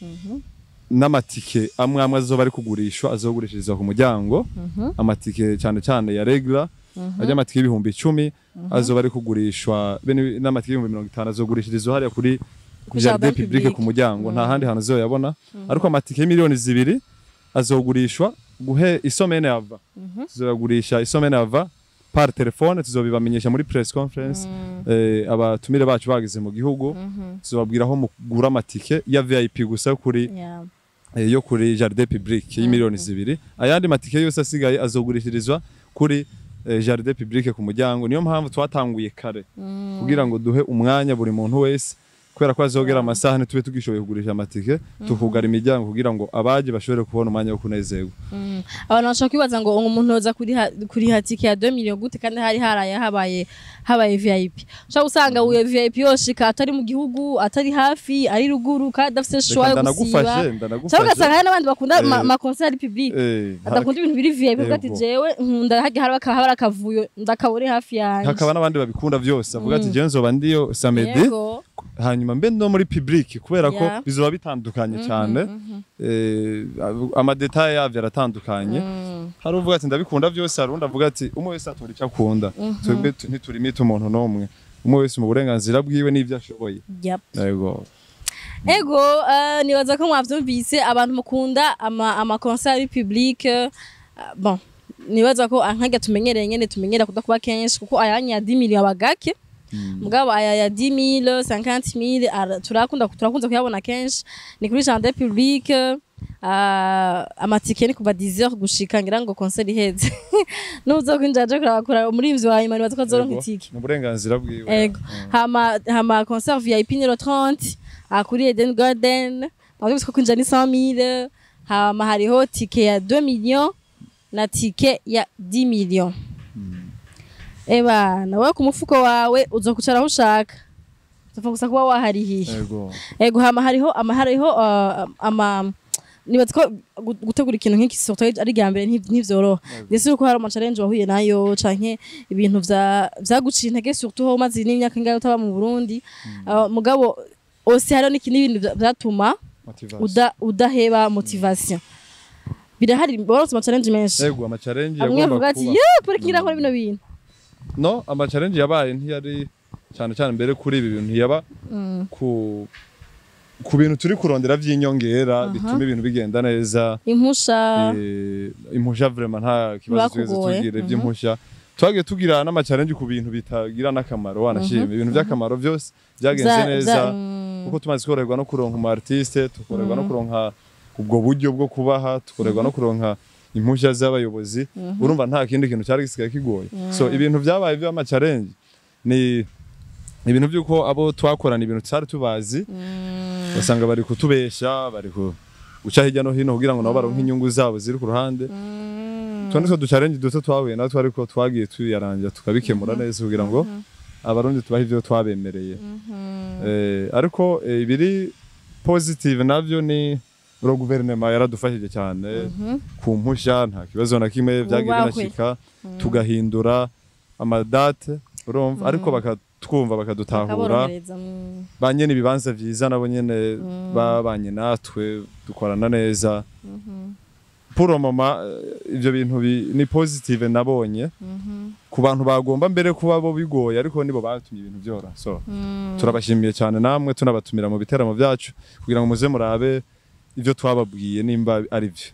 n'amatike amwe amwe azoba ari kugurishwa azogurishirizwa ku muryango amatike cyane cyane ya regla ajya amatike y'ibihumbi icumi azoba ari kugurishwa be ni- n'amatike y'ibihumbi mirongo itanu azogurishirizwa hariya kuri Ku jardin Jardin public Public. ku muryango nta handi hantu azoyabona ariko amatike y'imiliyoni zibiri azogurishwa guhe isomene yava tuzoyagurisha isomene yava par telefone tuzobibamenyesha muri press conference eh, abatumire bacu bageze mu gihugu tuzobabwira aho mugura amatike ya VIP gusa yo kuri Yeah. eh, yo kuri Jardin Public y'imiliyoni zibiri ayandi matike yose asigaye azogurishirizwa kuri eh, Jardin Public ku muryango niyo mpamvu twatanguye kare kugira ngo duhe umwanya buri muntu wese kubera ko azogera amasaha ntitube tugishoboye kugurisha amatike tukugara imiryango kugira ngo abaje bashobore kubona umwanya wo kunezerwa abantu bashobora kwibaza ngo umuntu yoza kuriha kuriha tike ya 2 million gute kandi hari haraye habaye habaye VIP ushobora gusanga uyo VIP yoshika atari mu gihugu atari hafi ari ruguru kandi adafite show reka yo gusiba ndanagufashe cyangwa ndanagufashe ugasanga hari n'abandi bakunda Eh. ma- ma concert public Eh, adakunda ibintu biri VIP uvuga ati Yego. jewe nkunda hajya hari hari akavuyo ndakabone hafi yanjye hakaba n'abandi babikunda byose avuga ati jewe nzoba ndiyo samedi Yego. hanyuma mbe no muri public kubera ko Yeah. bizoba bitandukanye cyane eh, amadetaye yavyo aratandukanye hari uvuga ati ndabikunda byose hari undi avuga ati umwe wese atora icyo akunda twebwe tu- ntiturimita umuntu n'umwe umwe wese mu burenganzira bwiwe n'ibyo ashoboye Yep. yego ego eh, nibaza ko mwavyumvise abantu mukunda ama ama concert public eh, bon nibaza ko nkajya tumenyereye nyene tumenyera kudakuba kenshi kuko ayanya ya 10 million abagake mugabo aya ya 10000 50000 ara- turakunda turakunze kuyabona kenshi ni kuri jardin public Uh, amatike ni kuva 10h gushika ngira ngo concert iheze nuzo kwinjira je kurakora umurimvyi wa nyuma nibaza ko azoronka Yego, itike ni uburenganzira bwiwe Ego. Hama hama concert VIP numéro 30 à kuri Eden Garden. Aho ko kwinjira ni 100000. Hama hariho tike ya 2 millions na tike ya 10 millions. Eba, nawe ku mufuko wawe uzokucara aho ushaka. Tufa gusa kuba waharihiye. yego Ego hama hariho ama hariho uh, ama nibaza ko gu- gutegura ikintu nk'iki surtout ari rya mbere ntiv- ntivyoroha ndetse uko hari ama challenge wahuye nayo canke ibintu vya vyaguciye intege surtout ho umaze n'imyaka ingahe utaba mu Burundi Uh, mugabo ose hariho n'ikindi bintu vya- vyatuma motivation uda, udaheba motivation birahari borose ama challenge menshi yego ama challenge amwe yagomba avuga ati kuba ye pore kingira nkora bino bintu no ama challenge yabaye ntiyari cyane cyane mbere kuri ibi bintu yaba ku ku bintu turi kurondera vy'inyongera bituma ibintu bigenda neza impusha Eh, impusha vraiment nta kibazo tugeze Bakugoye, tugire mhm. vy'impusha twagiye tugira n'amacarenji ku bintu bitagira n'akamaro wanashima ibintu by'akamaro byose byagenze Za- neza za- mm. kuko tumaze korerwa no kuronka umu artiste tukorerwa no kuronka ubwo buryo bwo kubaha tukorerwa no kuronka impushya z'abayobozi urumva nta kindi kintu cyari gisigaye kigoye so ibintu byabaye by'amacarenji ni ibintu by'uko abo twakorana ibintu tutari tubazi basanga bari kutubesha bari ku guca hirya no hino kugira ngo nabo baronke inyungu zabo ziri ku ruhande tundi two ducarenji duto twahuye natwo ariko twagiye tuyarangira tukabikemura neza kugira ngo abarundi tubahe ibyo twabemereye Eh, ariko eh, ibiri positive navyo ni ro guverinoma yaradufashije cyane ku mpushya nta kibazo na kimwe byagiye Ubahwe. binashika tugahindura amadate urumva ariko bakatwumva bakadutahura bakaborohereza mm. ba nyene ibibanza vyiza nabo nyene babanye natwe dukorana neza pour mama ivyo bintu bi- ni positive nabonye ku bantu bagomba mbere kuba bo bigoye ariko nibo batumye ibintu byora so turabashimiye cyane namwe tunabatumira mu biteramo byacu kugira ngo muze murabe ivyo twababwiye nimba ari vyo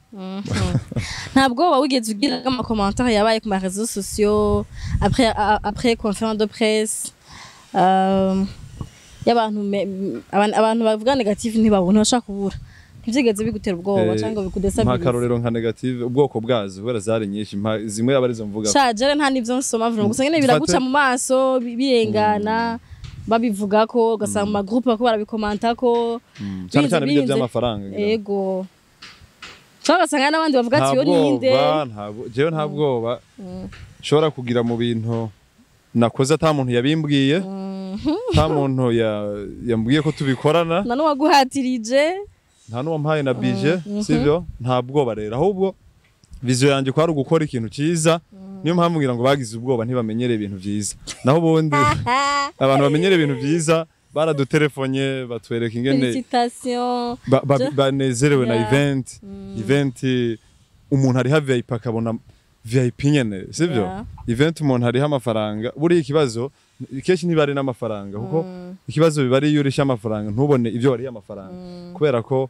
ntabwo woba wigeze ugira amakomantere yabaye ku marezo sosiyo après a- après conférence de presse euh, y'abantu me- abantu abantu bavuga negative ntibabona bashaka kubura ntibyigeze bigutera ubwoba Eh, cyangwa mpa bikudesabilize akarorero nka negative ubwoko bwazo kubera zari nyinshi mpa zimwe aba arizo mvuga shajere nta n'ivyo nsoma vuga gusa nyene Dufate- biraguca mu maso bi- birengana babivuga ko ugasanga mu magroupe bako barabikomanta ko Mm, cyane cyane bijya birinze- by'amafaranga ngira ngo. ego cyangwa ugasanga n'abandi bavuga ati nta yo ninde bwoba nta bwo- jewe nta bwoba nshobora kugira mu bintu nakoze ata muntu yabimbwiye nta muntu ya- yambwiye ko tubikorana na n'uwaguhatirije nta n'uwampaye na bije sibyo nta bwoba rero ahubwo viziyo yanjye ko ari ugukora ikintu cyiza niyo mpamvu ngira ngo bagize ubwoba ntibamenyere ibintu byiza naho ubundi abantu bamenyere ibintu byiza baradutelefonye batwereka ingene felicitation ba- ba- Je- banezerewe na Yeah. event event umuntu ariha VIP akabona VIP nyene sibyo Yeah. event umuntu ariha amafaranga buriya ikibazo kenshi ntibari n'amafaranga kuko ikibazo biba ari iyo urisha amafaranga ntubone ibyo wariye amafaranga kubera ko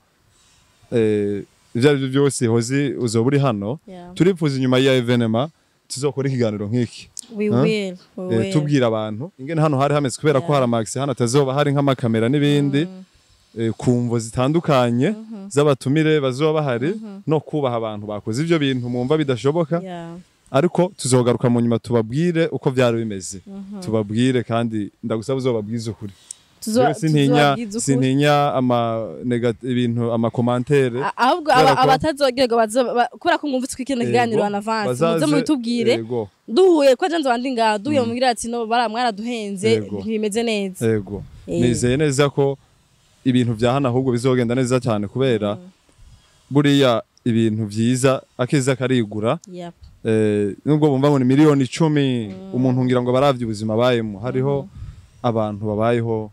eh, ibyo ari byo byose hozi uzoba uri hano Yeah. turifuza inyuma ya evenema tuzokora ikiganiro nk'iki we Huh? will we Eh, will. tubwira abantu ingene hano hari hameze kubera ko Yeah. hari amax hano atazoba hari nk'amakamera n'ibindi eh, ku mvo zitandukanye z'abatumire bazoba bahari no kubaha abantu bakoze ivyo bintu mwumva bidashoboka Yeah. ariko tuzogaruka mu nyuma tubabwire uko byari bimeze tubabwire kandi ndagusaba uzobabwize ukuri Tuzo- Jewe sintinya tuzobabwiza ukuri. sintinya ama nega- ibintu amakomantere A- ahubwo Kubera aba- ko- abatazogerwa bazo- ba- kubera ko mwumvise ko ikintu kiganiro Ego, anavance bazaze- muze mubitubwire ego duhuye ko janze wandi ngaha duhuye mubwira ati no bara mwaraduhenze Ego. ntibimeze neza ego Eh. nizeye neza ko ibintu vya hano ahubwo bizogenda neza cyane kubera buriya ibintu vyiza akiza karigura Yep. eh, nubwo bumva ngo ni miliyoni icumi umuntu ngira ngo baravye ubuzima bayemo hariho abantu babayeho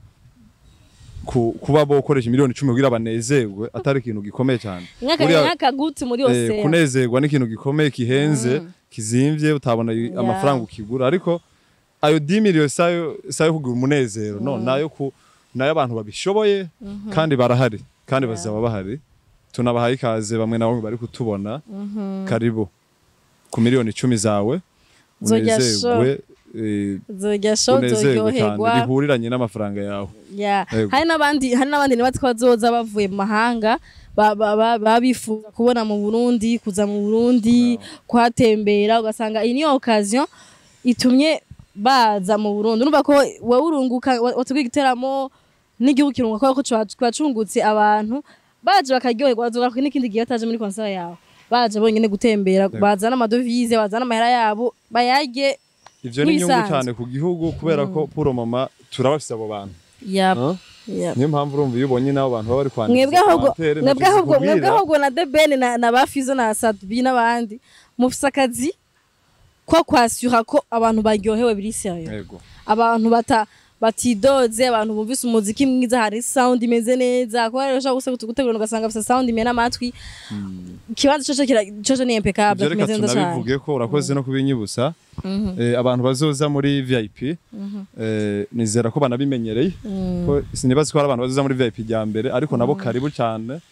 ku, kuba bokoresha miliyoni icumi kugira banezerwe atari ikintu gikomeye cyane Nk'aka- Buriya, nk'akaguti muri eh, yose kunezerwa ni ikintu gikomeye kihenze kizimvye utabona i- Yeah. amafaranga ukigura ariko ayo 10 miliyoni sayo sayo kugura umunezero no nayo ku nayo abantu babishoboye kandi barahari kandi Yeah. bazaba bahari tunabahaye ikaze bamwe na bamwe bari kutubona karibu ku miliyoni icumi zawe Nzorya unezerwe eh, zojya show unezerwe cyane zoryoherwa bihuriranye n'amafaranga yawe Yeah. Ego. hari n'abandi hari n'abandi nibatse ko bazoza bavuye mu mahanga ba- ba- ba- baba bifuza kubona mu Burundi kuza mu Burundi kuhatembera ugasanga iyi niyo occasion itumye baza mu Burundi urumva ko wowe urunguka wa- watubwiye igiteramo n'igihugu kirunguka kubera ko cwa- twacungutse abantu baje bakaryoherwa bazogaruka n'ikindi gihe bataje muri concert yawe baje bonyene gutembera Ego. bazana amadovize bazana amahera yabo bayarye ivyo ni inyungu Nk'ibisanzwe. cyane ku gihugu kubera ko puro mama turabafise abo bantu Yep. Huh? Yep. niyo mpamvu urumva iyo ubonye n'abo bantu baba bari kwandika mwebwe ahubwo commentaire, mwebwe ntaco ahubwo mwebwe zikubwira. ahubwo na debeni na, na bafizo na sadubi n'abandi mufise akazi ko kwasura ko abantu baryohewe biri serieux Yego. abantu bata batidoze abantu bumvise umuziki mwiza hari sound imeze neza kuba rero ushobora gusa gutegura ugasanga afite sound imena amatwi ikibanza cose kira cose ni impeccable Ivyo reka kimeze neza cyane tunabivuge ko urakoze no kubinyibutsa Eh, abantu bazoza muri VIP eh, nizera ko banabimenyereye ko sinibaza ko hari abantu bazoza muri VIP rya mbere ariko nabo karibu cyane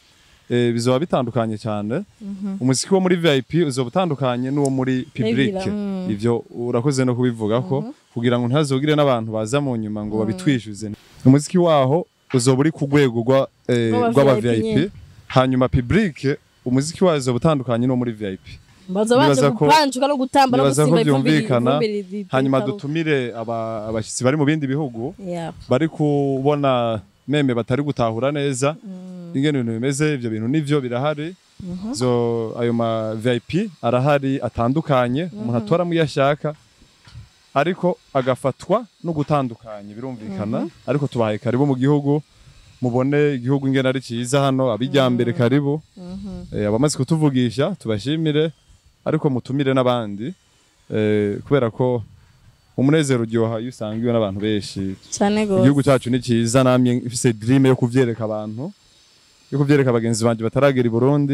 eh, bizoba bitandukanye cyane umuziki wo muri vip uzoba utandukanye n'uwo muri public Regular, mm. ivyo urakoze no kubivuga ko kugira ngo ntihazogire n'abantu baza mu nyuma ngo babitwishyuze umuziki waho uzoba uri ku rwego rwa, eh, Rw'aba rw'aba VIP nyene. vip hanyuma public umuziki wawo uzoba utandukanye n'uwo muri vip baza baje Nibaza ko- gupanjuka no gutamba no nibaza ko gusimba ivumbi byumvikana ivumbi ri- hanyuma ritaruka. dutumire aba- abashyitsi bari mu bindi bihugu Yeah. bari kubona meme batari gutahura neza ingene ibintu bimeze ivyo bintu nivyo birahari zo ayo ma VIP arahari atandukanye umuntu atoramo iyo ashaka ariko agafatwa no gutandukanye birumvikana ariko tubahaye karibu mu gihugu mubone igihugu ingene ari cyiza hano abijyambere karibu Eh, abamaze kutuvugisha tubashimire ariko mutumire n'abandi eh, kubera ko umunezero uryoha iyo usangiwe n'abantu benshi cyane igihugu gose cyacu ni cyiza namye ifise dream yo kuvyereka abantu yo kuvyereka bagenzi banje bataragera i Burundi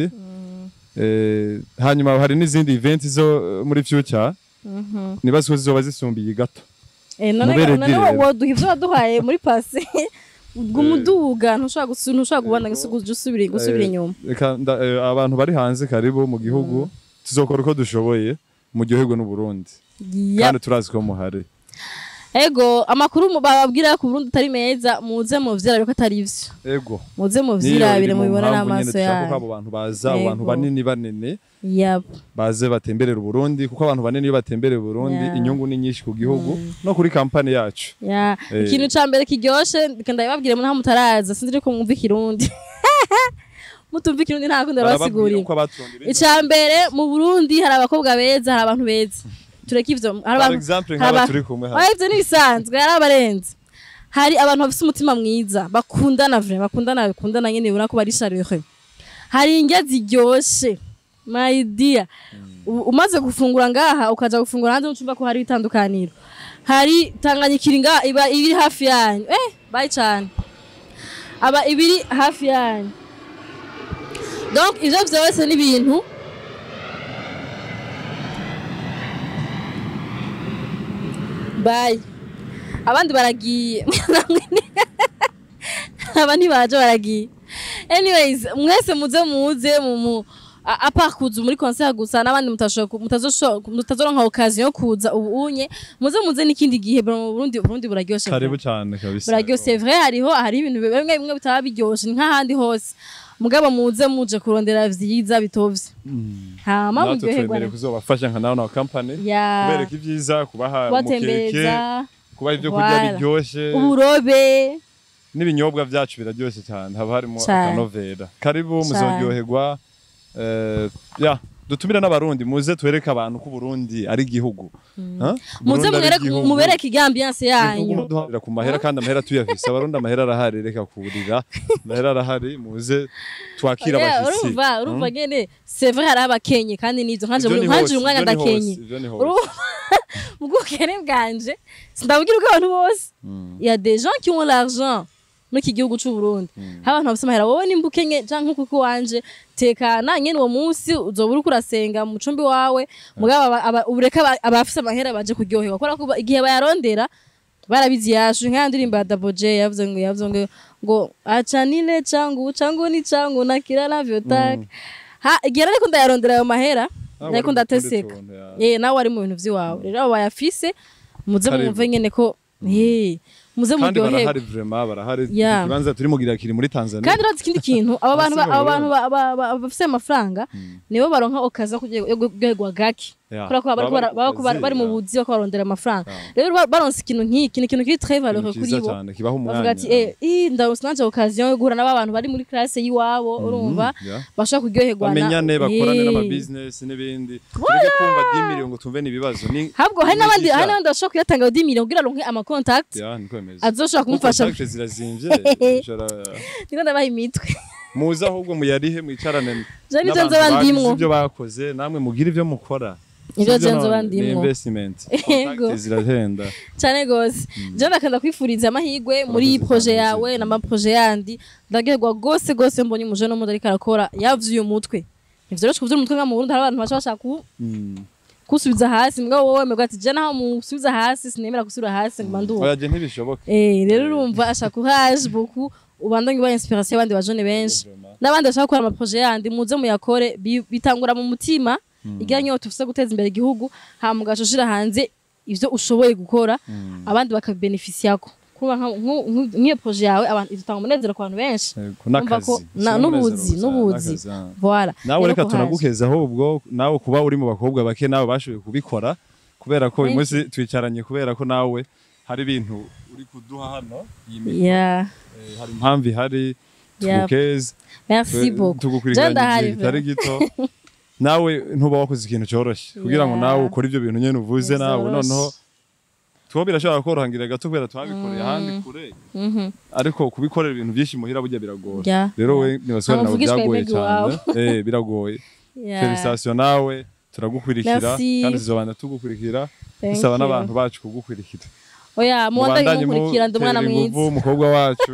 eh, hanyuma hari n'izindi event zo eh, muri future nibaza ko zizoba zisumbiye gato Eh, none Mubere none dire. woduha ivyo waduhaye muri pase umuduga ntushobora gusu- ntushobora kubona gusu- gusubira gusubira Eh, inyuma reka nda- eh, abantu bari hanze karibu mu gihugu tuzokora uko dushoboye muryoherwe n'u Burundi Yap. kandi turazi ko muhari ego amakuru mu- bababwira ku Burundi atari meza muze muvyirabire ko atari ivyo ego muze Niyo muvyirabire iri mu mubibona mpamvu nyene n'amaso dushaka ko yanyu abo bantu baza abo bantu Ego. banini banini yap baze batemberera Burundi kuko abantu banini iyo batemberera Burundi Yeah. inyungu ni nyinshi ku gihugu no kuri kampani yacu ya Eh. ikintu ca mbere kiryoshe reka ndabibabwire mu ntaho mutaraza sinzi ko mwumva ikirundi mutumva ikirundi nta kundi barababwira arabasigurira uko abaturondera ica mbere mu Burundi hari abakobwa beza hari abantu beza tureke ivyo hari par abantu exemple hari nk'aba aba- turi kumwe hano Oya, ivyo n'ibisanzwe hari abarenze hari abantu bafise umutima mwiza bakundana vre bakundana bakundana nyene ubona ko bari chaleureux hari indya ziryoshe my dear U- umaze gufungura ngaha ukaja gufungura hanze ucumva ko hari itandukaniro hari tanganyikiri ngaha iba iri hafi yanyu eh bayi cane aba ibiri hafi yanyu donc ivyo vyose ni ibintu bayi abandi baragiye aba ntibaje baragiye anyways mwese muze muze mu mu a- apart kuza muri concert gusa n'abandi mutashoboka mutazosho- mutazoronka occasion yo kuza ubu unye muze muze n'ikindi gihe bro mu Burundi Burundi buraryoshe karibu vraiment. cyane kabisa buraryoshe c'est vrai hariho hari ibintu bimwe bimwe bitaba biryoshe ni nk'ahandi hose mugabo muze muje kurondera vyiza bitovye hama natwe muryoherwa twemerewe kuzobafasha nka nawe na company ya kubereka ibyiza kubaha umukeke kubatembereza kubaha ibyo kurya Voilà. biryoshe uburobe n'ibinyobwa byacu biraryoshye cyane haba harimo Cane. akanovera karibu Cane. muzoryoherwa eh, ya dutumire n'abarundi muze twereke abantu ko Burundi ari igihugu Ha? muze Burundi ari mwereke igihugu. mubereke igambiance yanyu Igihugu duharira ku mahera kandi amahera tuyafise abarundi amahera arahari reka kurira amahera arahari muze twakira Yeah, abashitsi urumva urumva ngene c'est vrai hari abakenye kandi nivyo nkanje Ivyo ni nkanje hose, uyu mwanya ivyo ni hose, ndakenye ivyo ni hose. urumva mu bwukene bwanje sindabwira uko abantu bose Mm. il y a des gens qui ont l'argent muri iki gihugu c'u Burundi hari abantu bafise amahera wowe nimba ukenye canke nkuko wanje tekana nyene uwo munsi uzoba uriko urasenga mu cumbi wawe mugabo aba- aba- ubureka aba- abafise amahera baje kuryoherwa kubera ko ba- igihe bayarondera barabizi yashu nkaya ndirimbo ya Double J yavuze ngo yavuze ngo ngo acha nile changu changu ni changu na kila navyotaka ha igihe ariko ndayarondera ayo mahera Ah, ariko wari ndateseka mu tundi tuntu, ya. eh nawe ari mu bintu vy'iwawe rero abo bayafise muze Karibu. mwumve nyene ko eh muze kandi muryoherwe barahari vraiment barahari Yeah. ikibanza turi mugira kiri muri Tanzania kandi urazi ikindi kintu abo bantu ba- Abasigaye abo bantu ba- ba- ba- bafise amafaranga nibo baronka okaza yo kuryoherwa gake Yeah. kubera ko baba bariko bara- Baba baba bari bari mu yeah. buzi bako barondera amafaranga Yeah. rero ba- baronse ikintu nk'iki ni ikintu kiri très Ikintu valeureux kuri cyiza bo cyane kibaha umwanya bavuga ati eh ih, ndaronse nanje occasion yo guhura n'aba bantu bari muri classe y'iwabo urumva yeah. bashobora kuryoherwa na- bamenyane bakorane Eh. n'amabusiness n'ibindi tureke kumva 10 million ngo tumve n'ibibazo ni habwo hari n'abandi Imigisha. hari n'abandi bashobora kuyatanga 10 million kugira aronke ama contact ya niko bimeze azoshobora kumufasha Contact zirazimvye ushobora- niko ndabaha imitwe muze ahubwo muyarihe mwicarane Je nivyo n'abantu nzoba bagize ndimwo. ibyo bakoze namwe mugire ibyo mukora Nivyo Sivyo je nzoba none, ni ndimwo. investment Yego. Contact zirahenda cyane gose je ndakanda kwifuriza amahirwe muri iyi Urakoze proje cyane, yawe Zeki. n'amaproje yandi ndagerwa gose gose mbonye umuje n'umundi ariko arakora yavyuye umutwe nivyoroshe kuvyura umutwe nka mu Burundi hari abantu baca bashaka ku- Mm. kusubiza hasi mugabo wowe wemegwa ati je naho musubiza hasi sinemera gusubira hasi nguma nduba oya je ntibishoboka Eh, rero urumva ashaka courage beaucoup ubandanye uba inspiration y'abandi bajone benshi n'abandi bashaka gukora amaproje yandi muze muyakore bi- bitangura mu mutima igira nyota ufise guteza imbere igihugu hama ugaca hanze ivyo ushoboye gukora abandi bakabibenefisiyako kuba nka- nku- nku- nk'iyo proje yawe abantu izotanga umunezero ku bantu benshi Yego, Urumva n'akazi ko- na- Si n'ubuzi umunezero gusa, n'ubuzi n'akazi, ah. voilà nawe Rero reka ko haje. tunagukeza ahubwo nawe kuba uri mu bakobwa bake nawe bashoboye kubikora kubera ko uyu Thank munsi twicaranye kubera ko nawe hari ibintu uri kuduha hano iyi mikoro, yeah eh, hari impamvu ihari Yeah. tugukeze merci beaucoup tugukurikiranye ndahari igihe kitari gito nawe ntuba wakoze ikintu cyoroshye kugira ngo Yeah. nawe ukore ibyo bintu nyine uvuze nawe Bizoroshe. noneho tuba birashobora korohangira gato kubera twabikoreye ahandi kure Mhm. ariko kubikorera ibintu byinshi muhira burya biragora Yeah. rero we nibasore nawe Ntamuvugishwa byagoye imigi cyane wawe. eh biragoye Yeah. felicitation nawe turagukurikira Merci. kandi tuzobana tugukurikira Thank dusaba you. n'abantu bacu kugukurikira oya mubandanye Mubandanye mukurikira ndi umwana mutera inguvu mwiza umukobwa wacu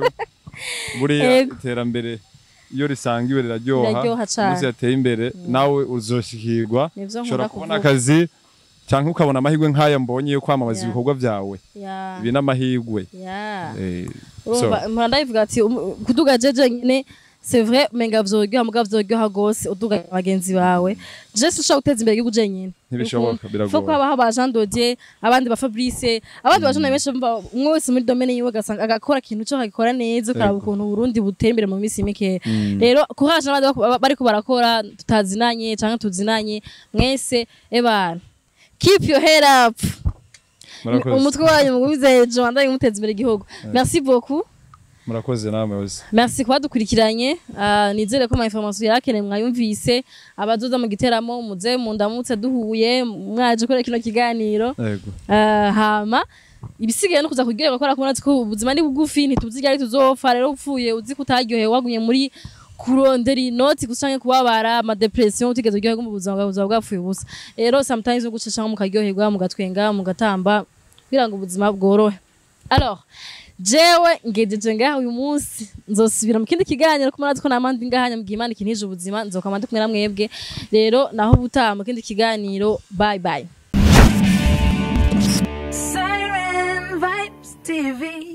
buriya Yego. iterambere iyo risangiwe riraryoha Riraryoha cane. umunsi yateye imbere nawe uzoshikirwa Nivyo ushobora nkunda kubona kuvuga. akazi cyangwa ukabona amahirwe nk'aya mbonye yo kwamamaza Yeah. ibikorwa byawe Yeah. ibi n'amahirwe Yeah. Eh, so, urumva mpora ndabivuga ati um- kuduga jeje nyine c'est vrai menga vyoryoha muga vyoryoha gose uduga bagenzi bawe je sinshobora guteza imbere igihugu jenyine Ntibishoboka, biragoye. Faut ko habaho aba Jean Dodier abandi ba Fabrice abandi bajana benshi bumva umwe wese muri domaine yiwe agasanga agakora ikintu cyo akagikora neza ukaraba Yego. ukuntu Burundi butera imbere mu minsi mike rero courage n'abandi bako- bariko barakora tutazinanye canke tuzinanye mwese ebana keep your head up murakoze umutwe wanyu mugumize hejuru wandaye muteza imbere igihugu merci beaucoup murakoze namwe bose merci kuba dukurikiranye Ah, nizere ko ama information yarakeneye mwayumvise abazoza mu giteramo muze mundamutse duhuye mwaje kuri kino kiganiro yego Ah, hama ibisigaye no kuza kuryoherwa kubera ko murazi ko ubuzima ni bugufi ntituzi igihe tuzopfa rero upfuye uzi ko utaryohewe wagumye muri kurondera inoti gusa canke kubabara amadepression utigeze uryoherwa mu buzima bwawe buzaba bwapfuye ubusa rero sometimes no gucishamo mukaryoherwa mugatwenga mugatamba kugira ngo ubuzima bworohe alors jewe ngejeje ngaha uyu munsi nzosubira mu kindi kiganiro ko murazi ko namandi ngahanya mu gihe imana ikinije ubuzima nzokama ndi kumwe na mwebwe rero naho ubutaha mu kindi kiganiro bye bye Siren Vibes TV.